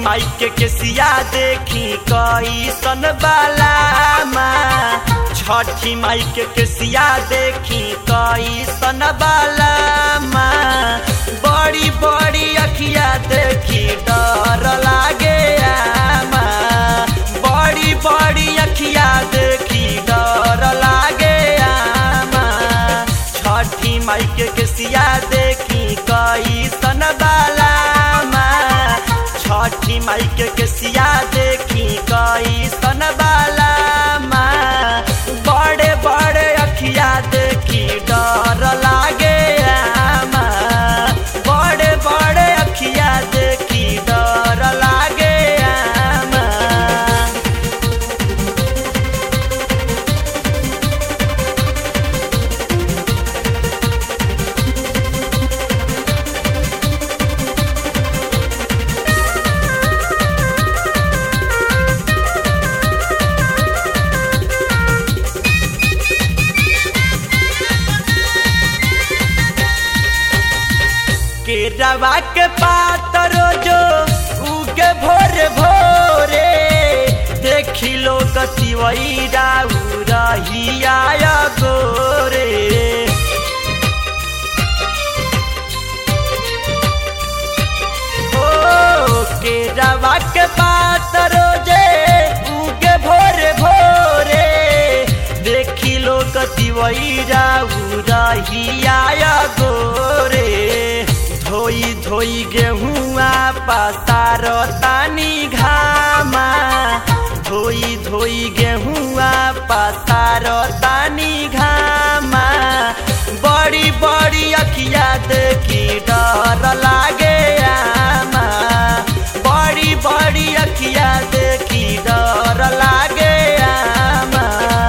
माई के केसिया देखी कैसन बालामा छठी माई के केसिया देखी कैसन बालामा बड़ी बड़ी अखिया देखी डर लागे आमा बड़ी बड़ी अखिया देखी डर लागे आमा छठी माई के केसिया देखी कैसन बालामा छठी माई के केसिया देखी कैसन बालामा बड़े बड़े अखिया देखी डर लागे आमा बड़े बड़े अखिया देखी डर लागे आमा केरवा के पात रोजो उगे भोरे भोरे देखी लो कसिवई राउ रहिया गोरे ओ केरवा के पात रोजे उगे भोरे भोरे देखी लो कसिवई राउ रहिया गोरे धोई धोई गेहुआ पसार तानी घामा धोई धोई गेहुआ पसार तानी घामा बड़ी बड़ी अखिया देखी डर लागे आमा बड़ी बड़ी अखिया देखी डर लागे आमा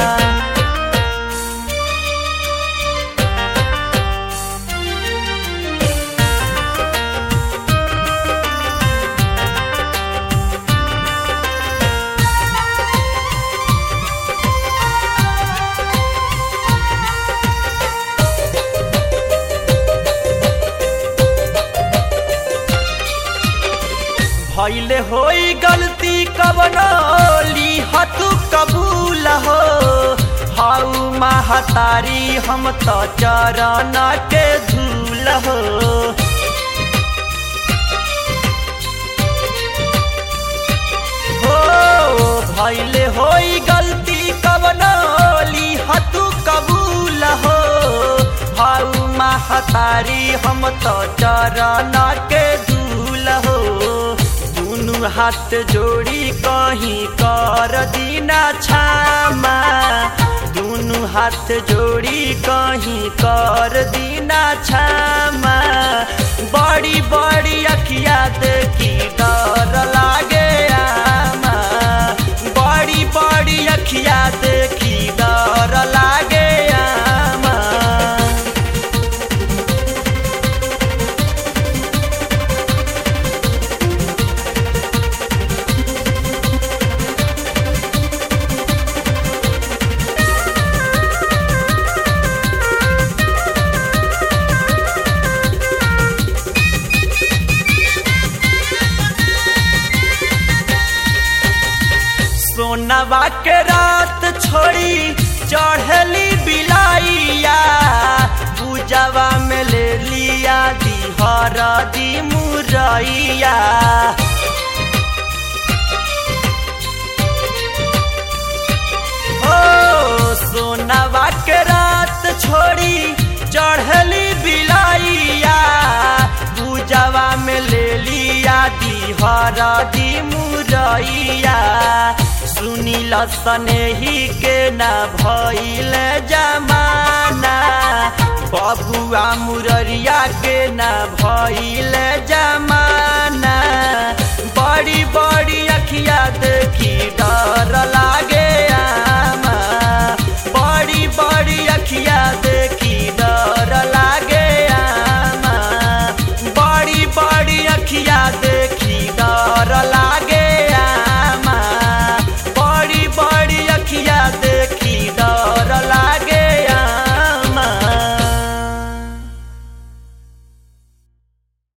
भैले होई गलती कवनो लिहतु कबूल हो हाउ महतारी हम तो चरण के धूल हो हो भैले होई गलती कवनो लिहतु कबूल हो हाउ महतारी हम तो चरण के धूल हो दुनु हाथ जोड़ी कहीं कर दीना छामा दुनु हाथ जोड़ी कहीं कर दीना छामा बड़ी बड़ी अखिया देखी डर लागे आमा बड़ी बड़ी अखिया देखी डर लागे आमा सोनवा के रात छोड़ी चढ़ली बिलाइया पूजवा में ले लिया दी हरा दी मुरैया ओ सोनवा के रात छोड़ी चढ़ली बिलाइया पूजवा में ले लिया दी हरा दी मुरैया सुनील सनेही के न भइल जमाना बबुआ मुररिया के न भइल जमाना बड़ी बड़ी अखिया देखी डर लागे